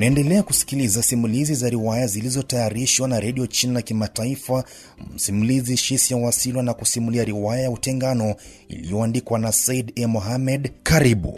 Mnaendelea kusikiliza simulizi za riwaya zilizotayarishwa na redio China Kimataifa. Msimulizi Shisia Wasilwa na kusimulia riwaya ya Utengano iliyoandikwa na Said E. Mohamed. Karibu.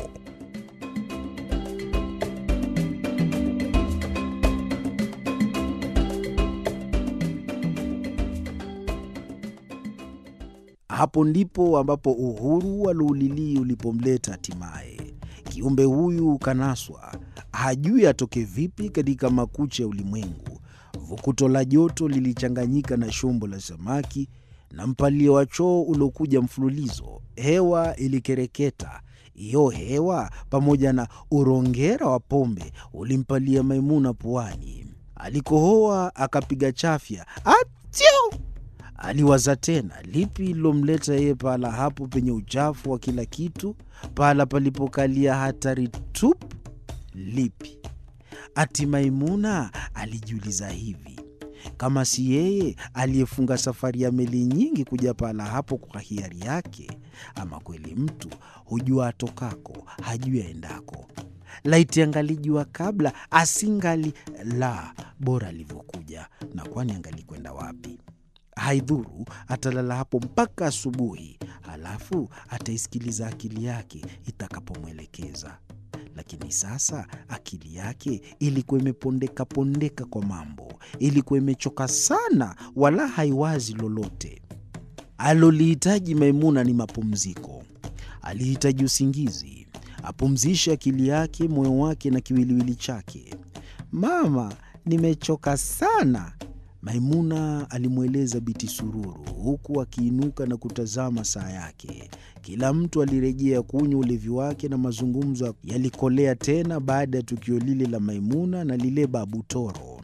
Hapo ndipo ambapo uhuru wa Luulili ulipomleta hatimaye. Kiumbe huyu kanaswa, hajui atoke vipi katika makucha ya ulimwengu. Vukuto la joto lilichanganyika na shombo la samaki na mpalio wa choo uliokuja mfululizo. Hewa ilikereketa. Hiyo hewa pamoja na urongera wa pombe ulimpalia Maimuna puani. Alikohoa akapiga chafya, atio Aliwaza tena, lipi lilomleta yeye pahala hapo penye uchafu wa kila kitu, pahala palipokalia hatari tupu? Lipi? Ati Maimuna alijiuliza hivi, kama si yeye aliyefunga safari ya meli nyingi kuja pahala hapo kwa hiari yake? Ama kweli mtu hujua atokako, hajui aendako. Laiti angalijua kabla, asingali la bora alivyokuja, na kwani angalikwenda wapi? Haidhuru, atalala hapo mpaka asubuhi, halafu ataisikiliza akili yake itakapomwelekeza. Lakini sasa akili yake ilikuwa imepondeka pondeka kwa mambo, ilikuwa imechoka sana, wala haiwazi lolote. Alolihitaji Maimuna ni mapumziko. Alihitaji usingizi, apumzishe akili yake, moyo wake na kiwiliwili chake. Mama, nimechoka sana Maimuna alimweleza Biti Sururu huku akiinuka na kutazama saa yake. Kila mtu alirejea kunywa ulevi wake na mazungumzo yalikolea tena baada ya tukio lile la Maimuna na lile Babu Toro.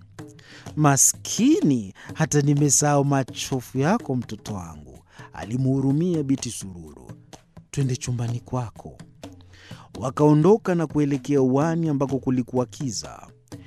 Maskini, hata nimesahau machofu yako mtoto wangu, alimhurumia Biti Sururu. Twende chumbani kwako. Wakaondoka na kuelekea uwani ambako kulikuwa kiza.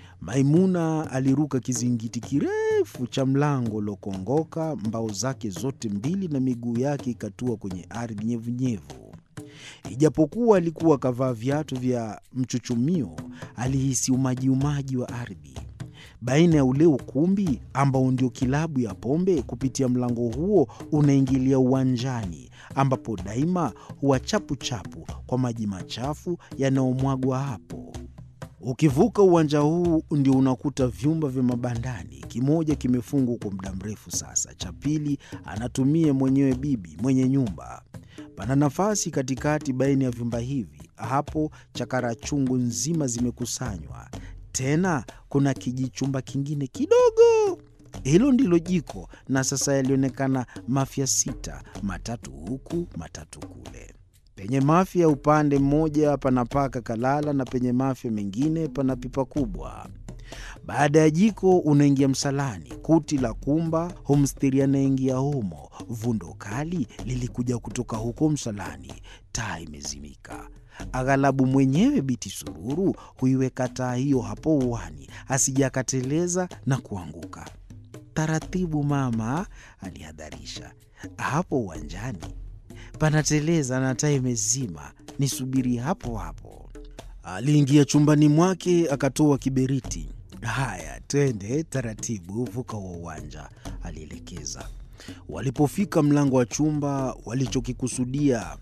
Maimuna aliruka kizingiti kirefu cha mlango uliokongoka mbao zake zote mbili na miguu yake ikatua kwenye ardhi nyevunyevu. Ijapokuwa alikuwa akavaa viatu vya mchuchumio, alihisi umaji umaji wa ardhi baina ya ule ukumbi ambao ndio kilabu ya pombe. Kupitia mlango huo unaingilia uwanjani ambapo daima huwa chapuchapu kwa maji machafu yanayomwagwa hapo. Ukivuka uwanja huu ndio unakuta vyumba vya mabandani. Kimoja kimefungwa kwa muda mrefu sasa, cha pili anatumia mwenyewe bibi mwenye nyumba. Pana nafasi katikati baina ya vyumba hivi. Hapo chakara chungu nzima zimekusanywa. Tena kuna kijichumba kingine kidogo, hilo ndilo jiko, na sasa yalionekana mafya sita, matatu huku matatu kule. Penye mafya upande mmoja pana paka kalala na penye mafya mengine pana pipa kubwa. Baada ya jiko unaingia msalani, kuti la kumba humstiri anaingia humo. Vundo kali lilikuja kutoka huko msalani, taa imezimika. Aghalabu mwenyewe Biti Sururu huiweka taa hiyo hapo uwani, asija akateleza na kuanguka. Taratibu mama, alihadharisha. Hapo uwanjani panateleza na taa imezima, nisubiri hapo hapo. Aliingia chumbani mwake akatoa kiberiti. Haya, twende taratibu, vuka wa uwanja, alielekeza. Walipofika mlango wa chumba walichokikusudia,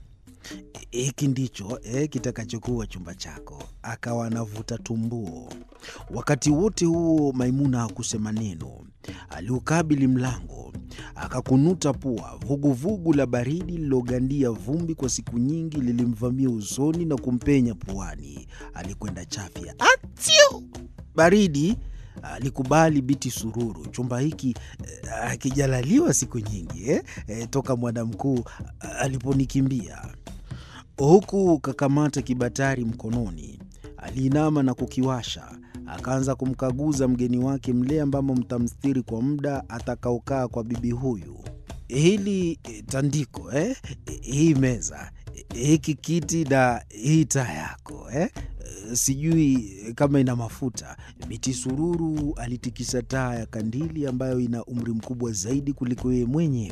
hiki ndicho eh, kitakachokuwa chumba chako, akawa anavuta tumbuo. Wakati wote huo Maimuna hakusema neno. Aliukabili mlango akakunuta pua. Vuguvugu vugu la baridi lilogandia vumbi kwa siku nyingi lilimvamia usoni na kumpenya puani. Alikwenda chafya, atiu baridi. Alikubali Biti Sururu, chumba hiki akijalaliwa eh, siku nyingi eh, eh, toka mwana mkuu aliponikimbia. Huku kakamata kibatari mkononi, aliinama na kukiwasha akaanza kumkaguza mgeni wake mle ambamo mtamstiri kwa muda atakaokaa kwa bibi huyu. Hili tandiko eh? Hii meza, hiki kiti na hii taa yako eh? Sijui kama ina mafuta. Biti Sururu alitikisa taa ya kandili ambayo ina umri mkubwa zaidi kuliko yeye mwenyewe.